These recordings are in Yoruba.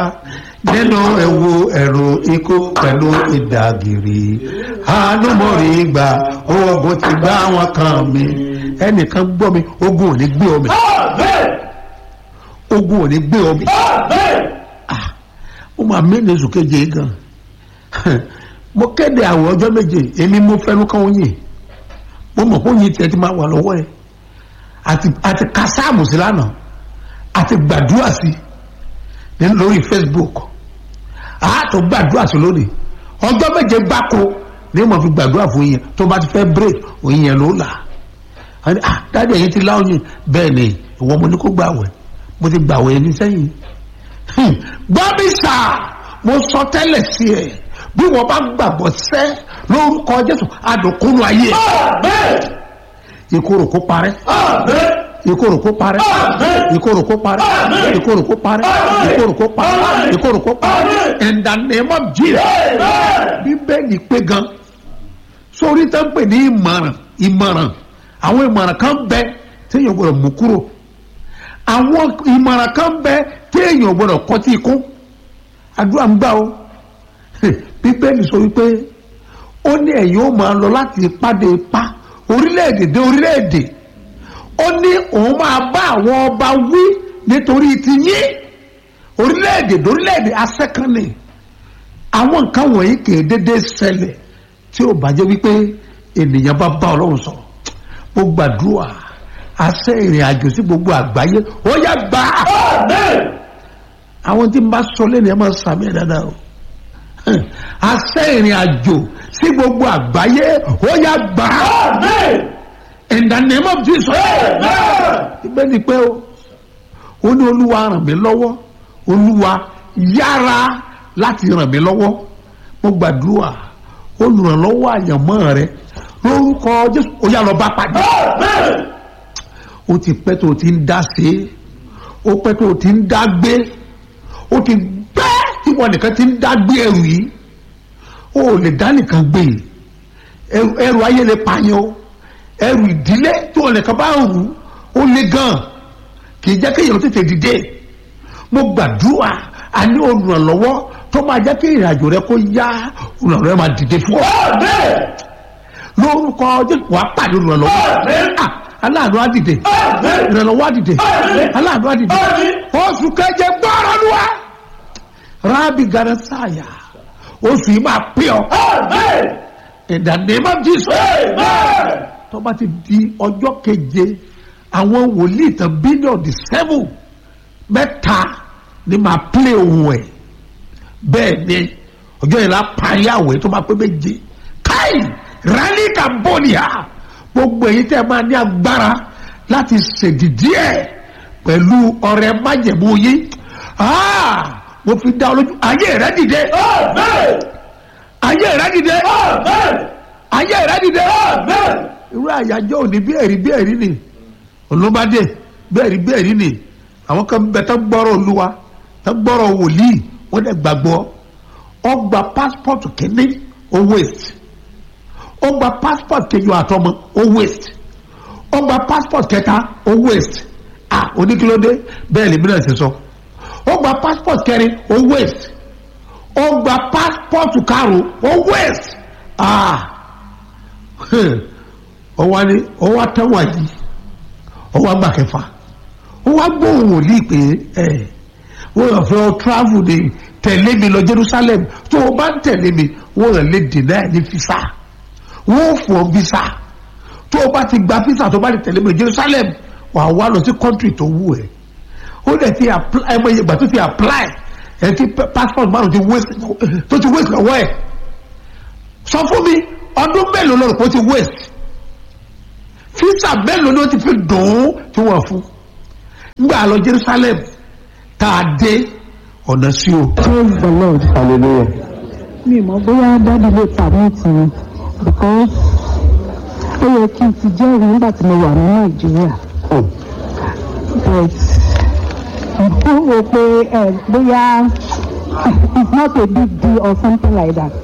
nínú ewu ẹ̀rù ikú pẹ̀lú ìdàgìrì àánú mo rí gbà ogun ti gbá wọn kan mi ẹnìkan gbọ́ mi ogun ò ní gbé omi ogun ò ní gbé omi ó máa mí ní oṣù keje yìí gan mo kéde àwọn ọjọ́ méje èmi mo fẹ́nu kan oyin mo mọ̀ pé oyin tiẹ̀ ti máa wà lọ́wọ́ ẹ̀ àti àti kásáàmù sí lánàá àti gbàdúrà sí ní lórí Facebook àátò gbàdúrà sí lónìí ọjọ́ méje gbáko ní mo fi gbàdúrà fún yín tó bá ti fẹ́ break oyin yẹn ló là á dáadé ẹ̀yin ti láwọn bẹ́ẹ̀ ni ìwọ mo ní kó gbàwẹ̀ mo ti gbàwẹ̀ ẹni sẹ́yìn gbọ́bísà mo sọ tẹ́lẹ̀ sí ẹ bí wọ́n bá gbàgbọ́ sẹ́ lórúkọ Jésù adùnkúnú ayé ìkorò kó parẹ́ ìkorò kó parẹ́ ìkorò kó parẹ́ ìkorò kó parẹ́ ìkorò kó parẹ́ ìkorò kó parẹ́ in the name of Jesus bíbélì pé gan sórí tó ń pè ní ìmọ̀ràn ìmọ̀ràn àwọn ìmọ̀ràn kan bẹ téèyàn gbọ́dọ̀ mú kúrò àwọn ìmọ̀ràn kan bẹ téèyàn gbọ́dọ̀ kọtí ikú àdúrà ń gbà o bíbélì sọ wípé ó ní ẹ̀yin ó máa lọ láti ipá dé ipá orílẹ̀-èdè dé orílẹ̀-èdè ó ní òun máa bá àwọn ọba wí nítorí ti yín orílẹ̀-èdè dé orílẹ̀-èdè asẹ́kànnì àwọn nǹkan wọ̀nyí kì í dédé ṣẹlẹ̀ tí ó bá jẹ́ wípé ènìyàn bá bá ọlọ́run sọ̀rọ̀ ó gbàdúrà àṣẹ ìrìn àjò sí gbogbo àgbáyé ó yá gbà á àwọn tí n bá sọ lẹ́nu ẹ̀ máa sàmì ẹ̀ dáadáa o àṣẹ ìrìn àjò sí gbogbo àgbáyé ó yá gbà á in the name of Jesus ibẹ̀ ni pé o ó ní olúwa ràn mí lọ́wọ́ olúwa yára láti ràn mí lọ́wọ́ mo gbàdúrà olùrànlọ́wọ́ àyànmọ́ rẹ lórúkọ Jésù ó yá lọ bá pàdé ó ti pẹ́ tó o ti ń dá sí ó pẹ́ tó o ti ń dá gbé ó ti gbẹ́ tí wọn nìkan ti ń dá gbé ẹrù yìí ó lè dá nìkan gbé ẹrù ayé lè pààyàn o ẹrù ìdílé tí wọn nìkan bá rù ó lè gan kì í jẹ́ kéèyàn tètè dìde mo gbàdúrà a ní olùrànlọ́wọ́ tó máa jẹ́ kí ìrìnàjò rẹ kó yá olùrànlọ́wọ́ rẹ máa dìde fún ọ lórúkọ Jésù wàá pàdé olùrànlọ́wọ́ aláàánú á dìde ìrànlọ́wọ́ á dìde aláàánú á dìde oṣù keje gbọ́rọ̀ ló wá rábì gánà sáyà oṣù yìí máa pè ọ́ in the name of Jesus tó bá ti di ọjọ́ keje àwọn wòlíì tán bílíọ̀nù di seven mẹ́ta ni máa play ohun ẹ̀ bẹ́ẹ̀ ni ọjọ́ yìí la parí àwẹ̀ tó máa pé méje káì rally cambodia gbogbo èyí tẹ́ máa ní agbára láti ṣèdìdí ẹ̀ pẹ̀lú ọrẹ májẹ̀mú yín mo fi dá ọ lójú ayé rẹ dìde ayé rẹ dìde ayé rẹ dìde irú àyájọ́ òní bí ẹ̀rí bí ẹ̀rí ni olùbádé bí ẹ̀rí bí ẹ̀rí ni àwọn kan bẹ tán gbọ́rọ̀ olúwa tán gbọ́rọ̀ wòlíì wọ́n dẹ̀ gbàgbọ́ ọgbà pásítọ̀tù kìíní ó waste ó gba passport kejì àtọmọ ó waste ó gba passport kẹta ó waste ah oníkílódé bẹ́ẹ̀ lèmi náà ṣe sọ ó gba passport kẹrin ó waste ó gba passport karùn ó waste ah ó wá ní ó wá tẹ́wọ̀n yìí ó wá gbà kẹfà ó wá gbóhùn wòlíì pé ẹ wọ́n yàn fẹ́ ọ travel ní tẹ̀lé mi lọ Jerusalem tó o bá ń tẹ̀lé mi wọ́n yàn lè dènà ẹ̀ ní fisa wọ́n fún visa tó o bá ti gba visa tó o bá ti tẹ̀lé mi Jerusalem wàá wá lọ sí country tó wù ẹ́ ó dẹ̀ ti apply ẹ mọ iye ìgbà tó ti apply ẹ ti passport márùn ti waste tó ti waste lọ́wọ́ ẹ̀ sọ fún mi ọdún mélòó lọ́rùn kó ti waste visa mélòó ni ó ti fi dùn ún tí wọ́n fún ngbà lọ Jerusalem tá a dé ọ̀nà sí o. praise the lord. hallelujah. mi mọ̀ bóyá dádì lè permit mi because ó yẹ kí n ti jẹ́rìí nígbà tí mo wà ní nàìjíríà but mo rò pé ẹ bóyá it's not a big deal or something like that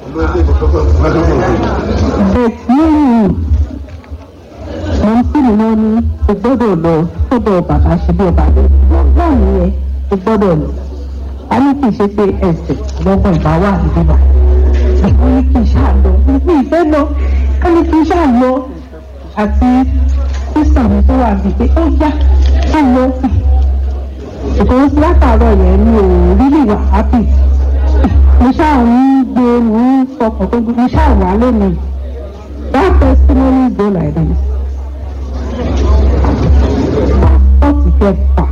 but nínú mo ń sì ní wọn ní o gbọ́dọ̀ lọ sọ́dọ̀ bàbá ṣe bí ọba náà nìyẹn o gbọ́dọ̀ lọ a ní kì í ṣe pé ẹsẹ̀ lọ́gbọ̀n ìbá wà níbí bá wọ́n ní kì í ṣáà lọ ní ìfẹ́ lọ a ní kì í ṣáà lọ àti sísà mi tó wà bíi pé ó yá ká lọ because látàárọ̀ yẹn mi ò really wà happy mo ṣáà ń gbé mo ń fọkàn tó mo ṣáà wà lónìí that testimony go like this pọ́ọ̀tì kẹfà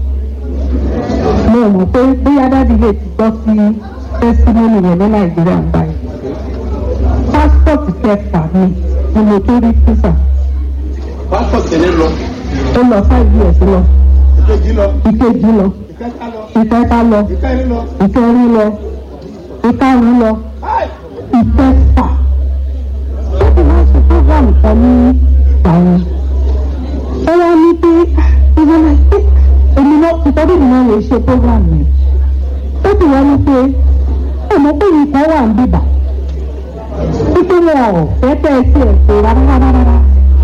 mo mọ̀ pé bóyá dáàdi lè ti gbọ́ sí testimony yẹn ní nàìjíríà ń báyìí pásítọ̀tì kẹfà mi ni mo tó rí físà pásítọ̀ tẹ̀lé lọ ó lọ five years lọ ìkejì lọ ìkejì lọ ìkẹta lọ ìkẹta lọ ìkẹrin lọ. ìkẹrin lọ ìkarùn lọ ìkẹfà ó ti wá sí program kan ní àwọn ó wá ní pé ìwọlá pé èmi náà ìtọ́jú mi náà lè ṣe program yẹn ó ti wá ní pé ọmọ pé nǹkan wà ń bìbà wípé wọn ò fẹ́ tẹ́ ẹ sí ẹ̀sẹ̀ rárá rárá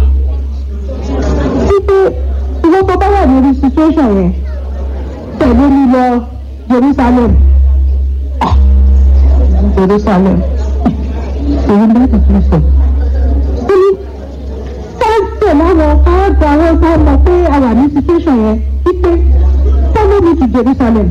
wípé ìwọ tó bá wà lórí situation yẹn tẹ̀lé mi lọ Jerusalem ah Jerusalem èyí bá ti tún sọ ó ní káàtẹ̀ láwọn káàtẹ̀ àwọn tó mọ̀ pé a wà ní situation yẹn wípé follow me to Jerusalem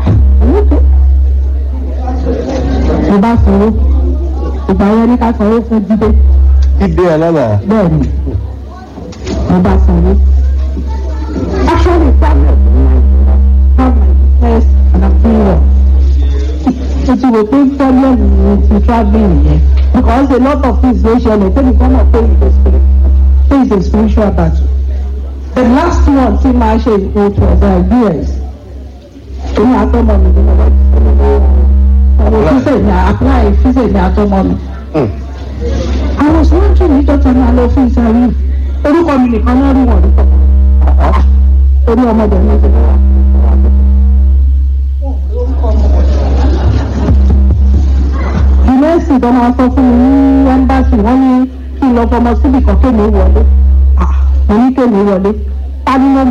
mo bá sanwó ìgbà yẹn ní ká sanwó fún jíde Jíde Alálà. bẹ́ẹ̀ ni mo bá sanwó actually travel have my first and I'm feeling well mo ti rò pé problem mi ti travelling yẹn because a lot of things dey ṣẹlẹ̀ tẹ́lẹ̀ kan náà pé it's a spirit pé it's a spiritual battle the last one tí máa ṣe it was uh, US èmi àtọmọ mi ni mo bá ti fún mi lọ́wọ́ ọ̀rọ̀ fífẹ̀ ní apply fífẹ̀ ní àtọmọ mi àwọn sọ́wọ́ntì ní ìjọba máa lọ fún ìsàrí orúkọ mi nìkan náà rí wọn nípa orí ọmọdé ní ìjọba wa. yunifásitì tó máa sọ fún mi ní ẹ́mbáàsì wọ́n ní kí n lọ fọmọ síbì kan kémi wọlé mo ní kémi wọlé ta ni mo